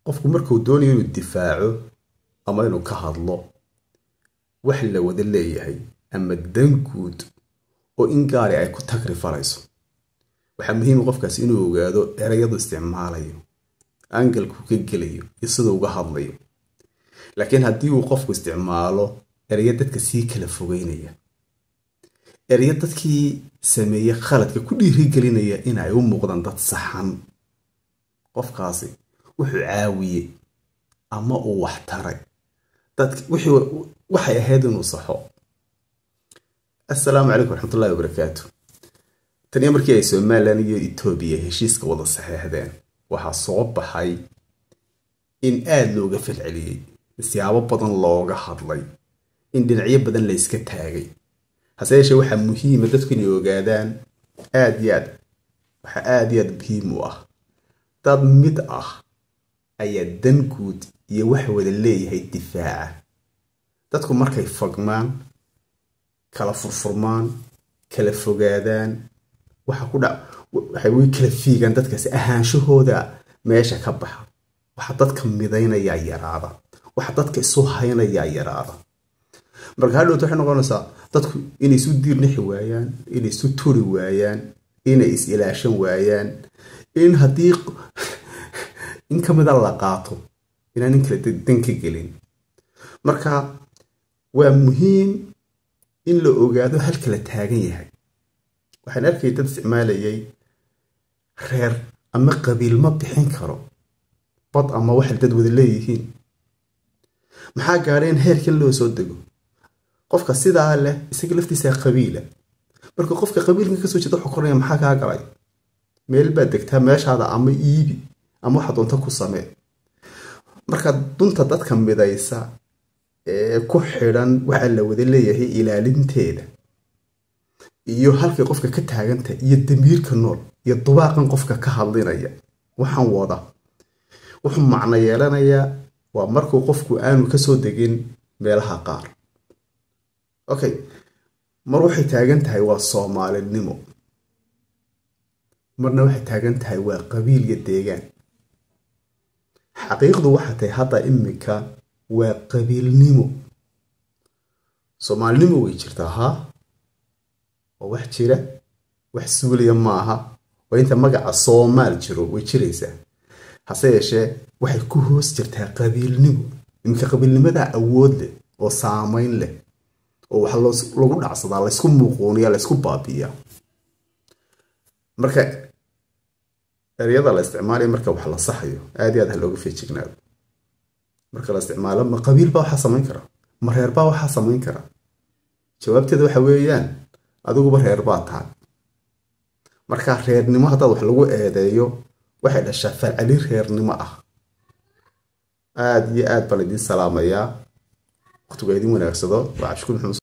qofku markuu doonayo inuu difaaco ama inuu ka hadlo wax la wada leeyahay ama dan guud oo in gaari ay ku tagri falayso waxaa muhiima qofkaas inuu ogaado erayadu isticmaalayo angalku ka gelayo iyo siduu uga hadlayo laakiin haddii uu qofku isticmaalo erayo dadka sii kala fogeynaya erayo dadkii sameeyey khaladka ku dhiirigelinaya inay u muuqdaan dad saxan qofkaasi wuxuu caawiyey ama uu wax taray waxay ahayd inuu saxo assalaamu calaykum waraxmatullahi wabarakaatu taniyo markii ay somalilan iyo etoobiya heshiiska wada saxeexdeen waxaa soo baxay in aada looga falceliyey siyaabo badan looga hadlay in dhinacyo badan la yska taagay hase yeeshee waxaa muhiima dadku inay ogaadaan aad iyo aad waxaa aada iyo aad muhiim u ah dad mid ah ayaa dan guud iyo wax wada leeyahay difaaca dadku markay fagmaan kala furfurmaan kala fogaadaan waxa ku dha waxay way kala fiigaan dadkaasi ahaanshahooda meesha ka baxa waxa dadka midaynayaa yaraada waxa dadka isu haynayaa yaraada marka hadhowta waxay noqonaysaa dadku inay isu diirnixi waayaan inay isu turi waayaan inay is ilaashan waayaan in haddii in ka mida la qaato inaan nin kale dan ka gelin marka waa muhiim in la ogaado halka la taagan yahay waxaan arkay dad isticmaalayay reer ama qabiil ma bixin karo bad ama waxay dad wada leeyihiin maxaa gaadhay in heerkan loo soo dego qofka sidaa leh isaga laftiisa qabiila marka qofka qabiilkan kasoo jeeda wuxuu koranaya maxaa kaa galay meel baad degtaa meeshaada ama iibi ama waxa doonta ku samee marka dunta dadka midaysa ee ku xidhan waxaa la wada leeyahay ilaalinteeda iyo halkay qofka ka taaganta iyo damiirka nool iyo dubaaqan qofka ka hadlinaya waxaan wada wuxuu macno yeelanayaa waa markuu qofku aanu kasoo degin meelaha qaar okay mar waxay taagan tahay waa soomaalinimo marna waxay taagan tahay waa qabiil iyo deegaan xaqiiqdu waxaa tahay hadda iminka waa qabiilnimo soomaalinimo way jirtaa haa oo wax jira wax suulaya maaha waa inta magaca soomaal jiro way jiraysaa hase yeeshee waxay ku hoos jirtaa qabiilnimo iminka qabiilnimadaa awood leh oo saamayn leh oo wax lagu dhacsadaa laysku muuquuniya laysku baabiiyaa marka eryada la isticmaalaya marka wax la saxayo aad iyo aad ha looga feejignaado marka la isticmaalo ma qabiil baa waxaa samayn kara ma reer baa waxaa samayn kara jawaabteeda waxa weeyaan adiguba reer baa tahay marka reernimo haddaad wax lagu eedeeyo waxay dhashaa falcelin reernimo ah aada iyo aad baan idiin salaamayaa waqtigu idin wanaagsado waa cabshukuur maxamed